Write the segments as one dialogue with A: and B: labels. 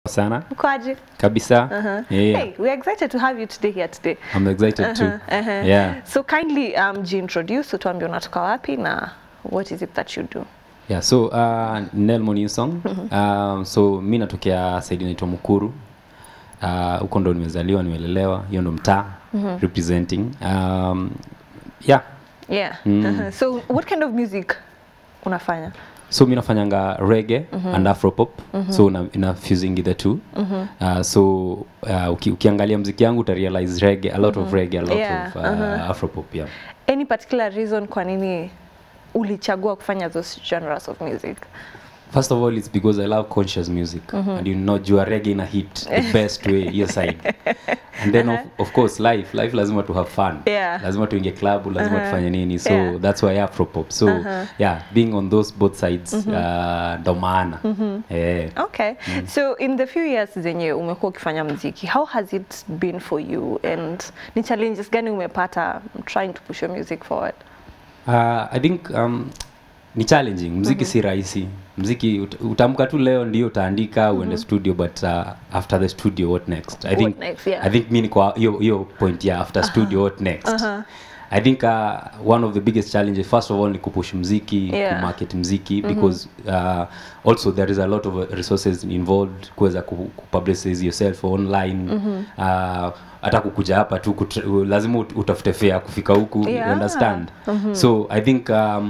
A: sana
B: Ukoaje?
A: kabisa
B: Uh-huh.
A: yeah.
B: Hey, we're excited to have you today here today.
A: I'm excited too
B: Uh-huh, uh-huh.
A: yeah
B: So kindly um, jiintroduce, utuambie unatoka wapi na what is it that you do?
A: yeah so uh, Nelmo New Song um, so mi natokea saidi inaitwa Mukuru Uh, huko ndo nimezaliwa nimelelewa hiyo ndo mtaa representing um, yeah
B: Yeah.
A: Mm.
B: Uh-huh. So what kind of music unafanya?
A: so mi nafanyanga reggae and afropop so na, ina fusing the two uh, so uh, uki, ukiangalia mziki yangu uta realize reggae a lot of reggae a lot
B: Yeah,
A: of uh, afropop yeah
B: Any particular reason kwa nini ulichagua kufanya those genres of music?
A: First of all, it's because I love conscious music and you know you are reggae in a hit the best way your side. And then of, of course life, life lazima to have fun.
B: Yeah.
A: Lazima tuingie club, lazima tufanye nini. So
B: Yeah.
A: that's why Afropop. So yeah, being on those both sides uh, ndo maana. Eh.
B: Okay. So in the few years zenye umekuwa ukifanya mziki, how has it been for you and ni challenges gani umepata trying to push your music forward?
A: Uh, I think um, ni challenging. Mziki si rahisi. Mziki ut utamka tu leo ndio utaandika uende studio but uh, after the studio what next? I
B: What
A: think
B: next, yeah.
A: I think mi niko hiyo hiyo point ya after studio what next? I think uh, one of the biggest challenges first of all ni kupush mziki,
B: Yeah.
A: kumarket mziki because uh, also there is a lot of resources involved kuweza ku, kupublicize yourself online uh, hata kukuja hapa tu kutra- lazima ut- utafute fare kufika huku you
B: Yeah.
A: understand so i think um,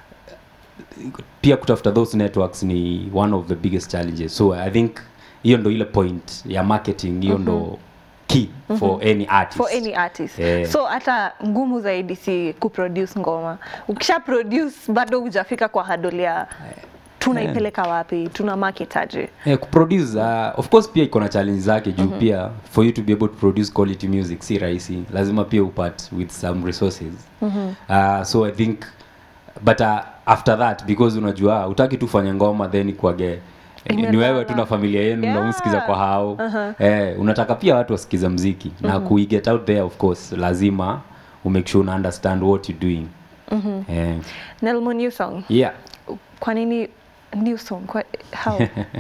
A: pia kutafuta those networks ni one of the biggest challenges so i think hiyo ndo ile point ya marketing hiyo ndo key for any artist
B: for any artist
A: Yeah.
B: so hata ngumu zaidi si kuproduce ngoma ukisha produce bado hujafika kwa hadoli ya tunaipeleka wapi tuna market aje
A: Yeah, kuproduce uh, of course pia iko na challenge zake juu pia for you to be able to produce quality music si rahisi lazima pia upart with some resources uh, so i think but uh, after that because unajua utaki tu fanya ngoma then kwage ni
B: Imelala.
A: wewe tu na familia yenu
B: Yeah.
A: yeah. msikiza kwa hao eh, unataka pia watu wasikiza mziki na kuiget out there of course lazima umake sure una understand what you doing eh,
B: Nelmo new song
A: yeah
B: kwa nini new song kwa, how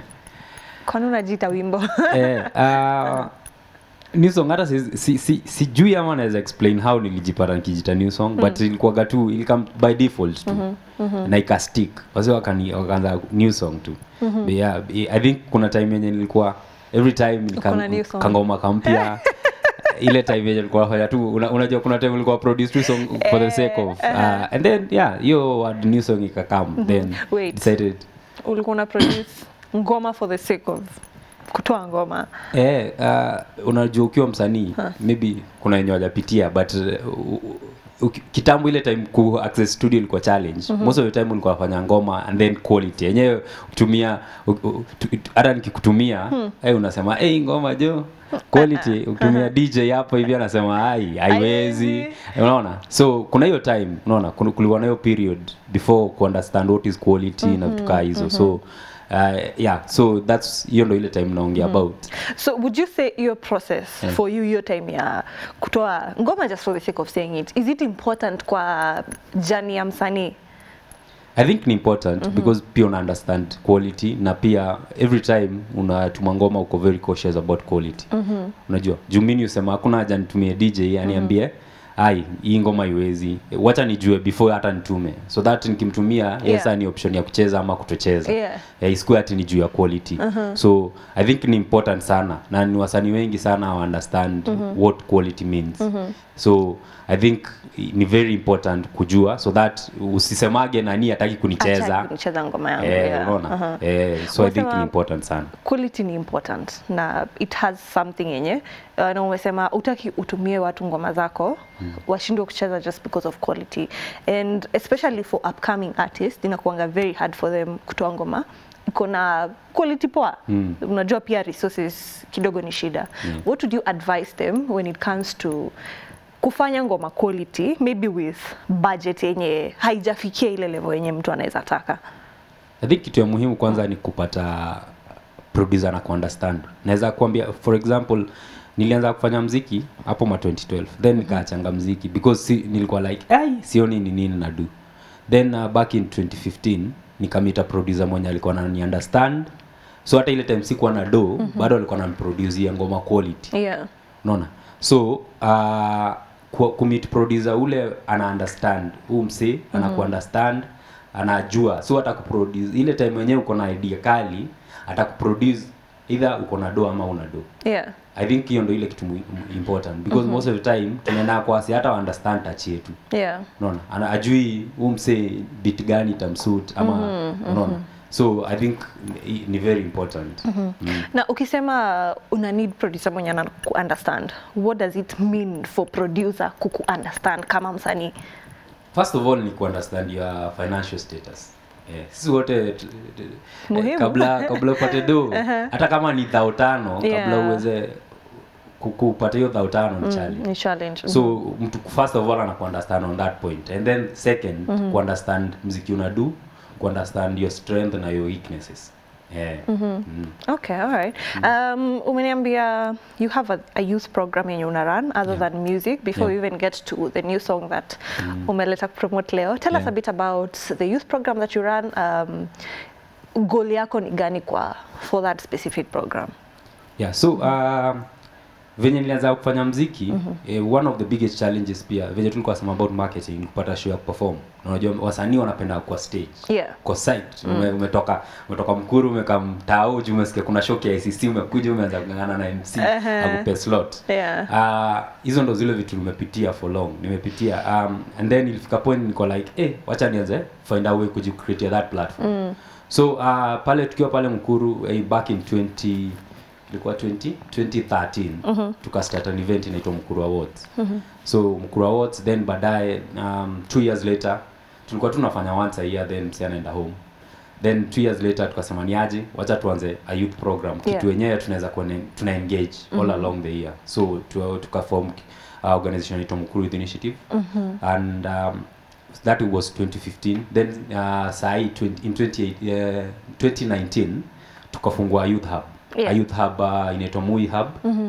B: kwa nini unajiita wimbo
A: eh, uh, new song hata si, si, si, sijui ama naweza explain how nilijipata nikijita new song but ilikuwaga tu ilikam by default tu na ikastick wase wakani wakaanza new song tu But yeah, i think kuna time yenye nilikuwa every time
B: Uko na new
A: nika-
B: song.
A: kangoma kampya ile time yenye nilikuwa nafanya tu una, unajua kuna time nilikuwa produce tu song for the sake of uh, and then yeah hiyo word new song ikakam then
B: Wait.
A: decided
B: ulikuwa una produce ngoma for the sake of kutoa ngoma
A: Eh, uh, unajua ukiwa msanii maybe kuna wenye wajapitia but uh, u- u- kitambo ile time ku access studio ilikuwa challenge most of the time ulikuwa nafanya ngoma and then quality yenyewe ukitumia u- u- tu- tu- hata nikikutumia eh, unasema hey, ngoma jo quality ukitumia DJ hapo hivi anasema ai haiwezi
B: Haiwezi.
A: unaona so kuna hiyo time unaona kuna- kulikuwa na hiyo period before ku understand what is quality na vitu kaa hizo so uh, yeah so that's hiyo ndo ile time naongea about
B: so would you say your process for you your time ya kutoa ngoma just for the sake of saying it is it important kwa jani ya msanii
A: I think ni important because pia una understand quality na pia every time unatuma ngoma uko very cautious about quality unajua juu mimi usema hakuna haja nitumie DJ aniambie ai hii ngoma iwezi wacha nijue before hata nitume so that nikimtumia
B: Yeah.
A: yes ni option ya kucheza ama kutocheza
B: Yeah.
A: yeah, isikuwe ati ni juu ya quality so i think ni important sana na ni wasanii wengi sana wa understand what quality means so i think ni very important kujua so that usisemage nani hataki kunicheza
B: Acha nicheza ngoma yangu
A: eh,
B: yeah.
A: unaona
B: Aha.
A: eh, so i think
B: Unasema-
A: ni important sana
B: quality ni important na it has something yenye uh, na umesema utaki utumie watu ngoma zako mm. washindwe kucheza just because of quality and especially for upcoming artists inakuanga very hard for them kutoa ngoma iko na quality poa mm. unajua pia resources kidogo ni shida mm. what would you advise them when it comes to kufanya ngoma quality maybe with budget yenye haijafikia ile level yenye mtu anaweza taka
A: I think kitu ya muhimu kwanza ni kupata producer na kuunderstand. Naweza kuambia for example nilianza kufanya mziki hapo ma 2012 then nikaachanga mziki because si, nilikuwa like ai sioni ni nini na do then uh, back in 2015 nikamita producer mwenye alikuwa anani understand so hata ile time sikuwa na do bado alikuwa anamproducea ngoma quality
B: yeah
A: unaona so uh, ku- kumit producer ule ana understand huu msee ana kuunderstand anajua so atakuproduce ile time wenyewe uko na idea kali atakuproduce either uko na do ama una do
B: yeah
A: i think hiyo ndo ile kitu mu- mu- important because most of the time tunaenda kwasi hata wa understand touch yetu
B: yeah
A: unaona ana ajui huu msee bit gani itamsuit ama unaona so i think ni, ni very important mm.
B: na ukisema una need producer mwenye ana understand what does it mean for producer kuku understand kama msanii
A: first of all ni kuunderstand your financial status Eh, sisi wote t- t- eh,
B: Muhimu.
A: kabla kabla upate do hata kama ni dhao tano kabla
B: Yeah.
A: uweze ku- kupata hiyo dhao tano ni challenge
B: ni challenge
A: so mtu first of all anakuunderstand on that point and then second mm-hmm. kuunderstand mziki unadu kuunderstand your strength na your weaknesses yeah. mm.
B: Okay, all right. Um, umeniambia you have a, a youth program yenye una run other than music before
A: Yeah.
B: we even get to the new song that umeleta promote leo. Tell us
A: Yeah.
B: a bit about the youth program that you run. Um, goal yako ni gani kwa for that specific program?
A: yeah so um, venye nilianza kufanya mziki mm-hmm. eh, one of the biggest challenges pia venye tulikuwa sema about marketing ni kupata show ya perform Na unajua wasanii wanapenda kwa stage
B: Yeah.
A: kwa site ume, umetoka umetoka mkuru umeka mtao juu umesikia kuna show ya ICC umekuja umeanza kungangana na MC
B: Uh-huh.
A: akupe slot
B: Yeah.
A: Ah, hizo ndo zile vitu nimepitia for long nimepitia um, and then ilifika point niko like eh wacha nianze find a way kujicreatea that platform mm. so uh, pale tukiwa pale mkuru eh, back in 20 ilikuwa 20 2013 mm-hmm. tukastart an event inaitwa mkuru awards mm-hmm. so mkuru awards then baadaye um, two years later tulikuwa tunafanya once a year then msi anaenda home then two years later tukasema ni aje wacha tuanze a youth program kitu
B: Yeah.
A: wenyewe tunaweza kuwa ne- tuna engage all along the year so tu- tukaform uh, organization inaitwa mkuru youth initiative and um, that was 2015 then uh, sahi 20, in 28, uh, 2019 tukafungua youth hub
B: Yeah.
A: a youth hub uh, inaitwa mui hub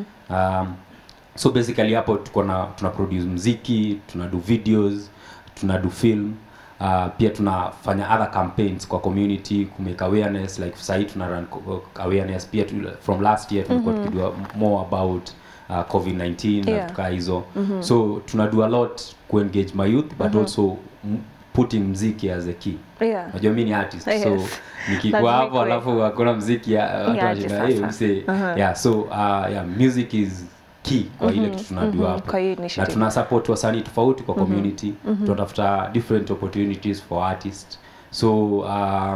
A: um, so basically hapo tuko na tuna produce mziki tuna do videos tuna do film uh, pia tunafanya other campaigns kwa community kumake awareness like sahii tuna run co- awareness pia tu, from last year tumekuwa mm-hmm. tukidua more about uh, covid-19
B: Yeah.
A: na tukaa hizo mm-hmm. so tuna do a lot kuengage my youth but mm-hmm. also m- putting mziki as a key
B: Yeah.
A: najua mi ni artist
B: Yes.
A: so
B: Lazima
A: nikikuwa hapo
B: ikuwe.
A: alafu hakuna mziki ya watu
B: aje
A: wanashinda hey,
B: sasa.
A: mse
B: Uh-huh.
A: yeah so uh, yeah music is key kwa ile kitu tunajua hapo
B: Kwa hiyo
A: na
B: initiative.
A: tuna support wasanii tofauti kwa community tunatafuta different opportunities for artists so uh,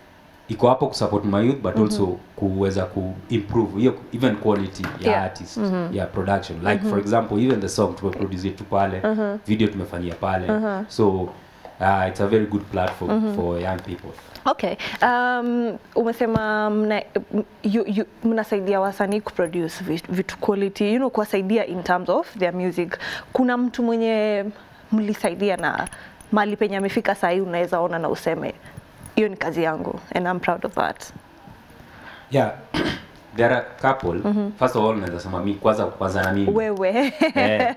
A: iko hapo kusupport my youth but also kuweza ku improve hiyo even quality ya
B: Yeah.
A: artist ya production like for example even the song tumeproduce tu pale video tumefanyia pale so uh, it's a very good platform for young people
B: Okay. Um, umesema mna, m- you, you, mnasaidia wasanii kuproduce vi- vitu quality, you know, kuwasaidia in terms of their music. Kuna mtu mwenye mlisaidia na mali penye amefika sahii unaweza ona na useme hiyo ni kazi yangu and I'm proud of that.
A: yeah there are couple first of all naweza sema mi kwanza kwanza na mimi
B: Wewe.
A: Eh.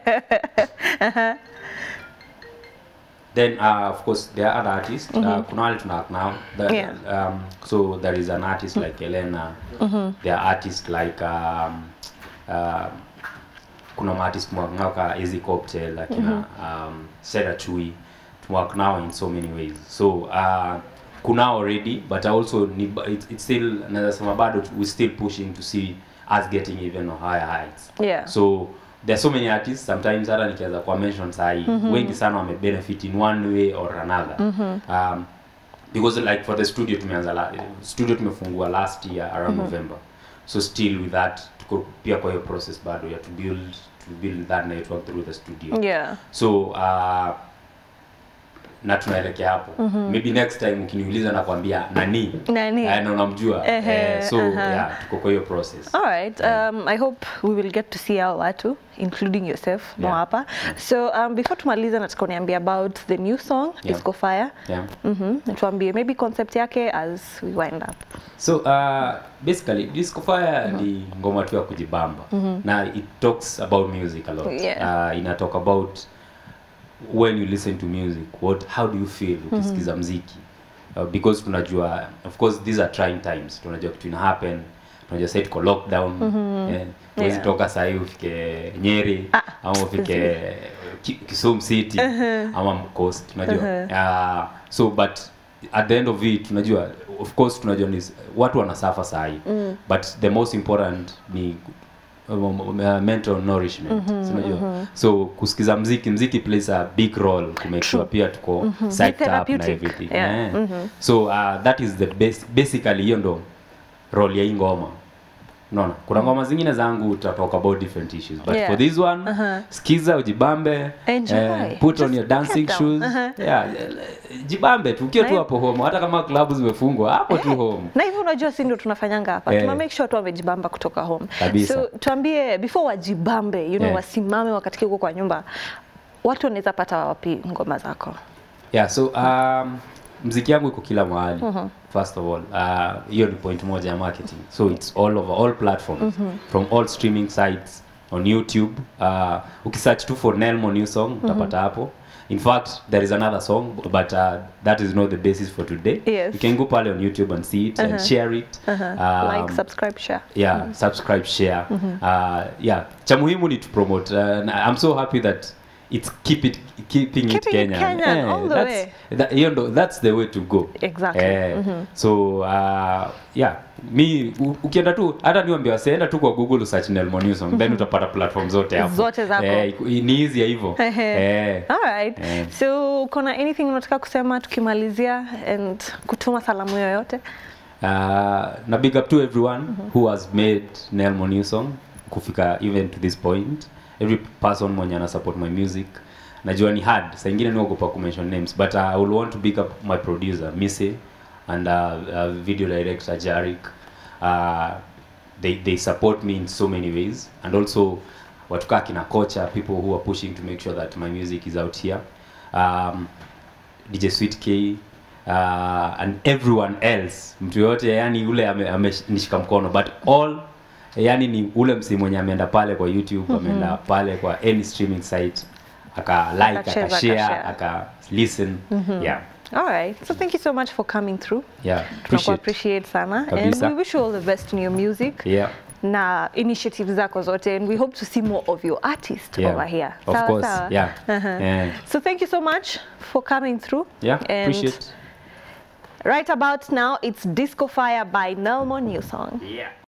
A: then uh, of course there are other artists uh, kuna wale tuna act now The-
B: Yeah.
A: um, so there is an artist like Elena there are artists like um, uh, kuna maartist mwaknao Easy Cocktail akina um, Seda Chui tumwork now in so many ways so uh, kuna already but also ni, it's, it's still naweza sema bado we still pushing to see us getting even higher heights
B: Yeah.
A: so there are so many artists sometimes hata nikiweza kuwa mention sahi wengi sana wame benefit in one way or another um, because like for the studio tumeanza la, studio tumefungua last year around november so still with that tuko pia kwa hiyo process bado ya to build to build that network through the studio
B: Yeah.
A: so uh, na tunaelekea hapo maybe next time ukiniuliza nakwambia nani
B: Nani?
A: Eh, na unamjua
B: Ehe,
A: eh, so
B: aha.
A: yeah tuko kwa hiyo process
B: All right. Um, I hope we will get to see hao watu including yourself yeah.
A: Yeah.
B: hapa. So um, before tumalize nataka uniambie about the new song
A: Yeah.
B: Disco Fire.
A: yeah.
B: Mhm. Na tuambie maybe concept yake as we wind up.
A: so uh, basically disco fire ni ngoma tu ya kujibamba na it talks about music a lot
B: Yeah.
A: uh, ina talk about when you listen to music what how do you feel ukisikiza mziki uh, because tunajua of course these are trying times tunajua kitu ina happen tunajua sasa tuko lockdown eh, huwezi
B: Yeah.
A: toka sahii ufike nyeri
B: Ah,
A: ama ufike Ki- Kisumu City ama Coast unajua uh, so but at the end of it tunajua of course tunajua ni watu wanasafa sahi but the most important ni um, um, mental nourishment mm unajua so kusikiza mziki mziki plays a big role to make sure pia tuko psyched up na
B: therapeutic.
A: everything
B: Yeah.
A: Eh. so uh, that is the best basically hiyo ndo role ya hii ngoma unaona kuna ngoma zingine zangu uta talk about different issues but
B: Yeah.
A: for this one skiza ujibambe
B: Enjoy.
A: put on
B: Just
A: your dancing
B: get down.
A: shoes yeah, jibambe tu ukiwa tu
B: Na-
A: hapo home hata kama klabu zimefungwa hapo tu home
B: na hivyo unajua si ndio tunafanyanga hapa
A: Eh.
B: tuna make sure tu wamejibamba kutoka home
A: Kabisa.
B: so tuambie before wajibambe you know
A: Eh.
B: wasimame wakati huko kwa nyumba watu wanaweza pata wapi ngoma zako
A: yeah so um, mziki yangu iko kila mahali first of all uh, hiyo ni point moja ya marketing so it's all over all platforms from all streaming sites on youtube uh, ukisearch tu for nelmo new song utapata hapo in fact there is another song but uh, that is not the basis for today
B: Yes.
A: you can go pale on youtube and see it and share it Um,
B: like subscribe share
A: yeah subscribe share uh, yeah cha muhimu ni to promote uh, and i'm so happy that it's keep it keeping, it
B: Keeping it
A: Kenyan,
B: Kenyan all the
A: that's,
B: way.
A: That, hiyo ndo that's the way to go
B: Exactly.
A: eh, so uh, yeah mi u- ukienda tu hata niambia wasienda tu kwa google usearch Nelmo New Song then utapata platform zote hapo
B: Zote zako.
A: eh, iku- ni easy ya hivyo eh,
B: Alright.
A: Eh.
B: So kuna anything unataka kusema tukimalizia and kutuma salamu yoyote?
A: uh, na big up to everyone who has made Nelmo New Song kufika even to this point every person mwenye ana support my music najua ni hard saa ingine niogopa kumention names but uh, I will want to big up my producer Missy and uh, uh, video director Jarik uh, they, they support me in so many ways and also watu kaa kina kocha people who are pushing to make sure that my music is out here um, DJ Sweet K uh, and everyone else mtu yoyote yani yule amenishika mkono but all yani ni ule msi mwenye ameenda pale kwa youtube ameenda pale kwa any streaming site aka like
B: Akacheza,
A: aka share
B: akashare.
A: aka listen yeah
B: All right. So thank you so much for coming through.
A: yeah
B: Tunaku
A: appreciate
B: appreciate sana and
A: Kabisa.
B: we wish you all the best in your music.
A: yeah
B: na initiatives zako zote and we hope to see more of your artist
A: Yeah.
B: over here.
A: Of
B: Sawa,
A: course,
B: sawa.
A: yeah.
B: Uh-huh.
A: Yeah.
B: So thank you so much for coming through.
A: yeah
B: And
A: appreciate
B: right about now, it's Disco Fire by Nelmo New Song.
A: yeah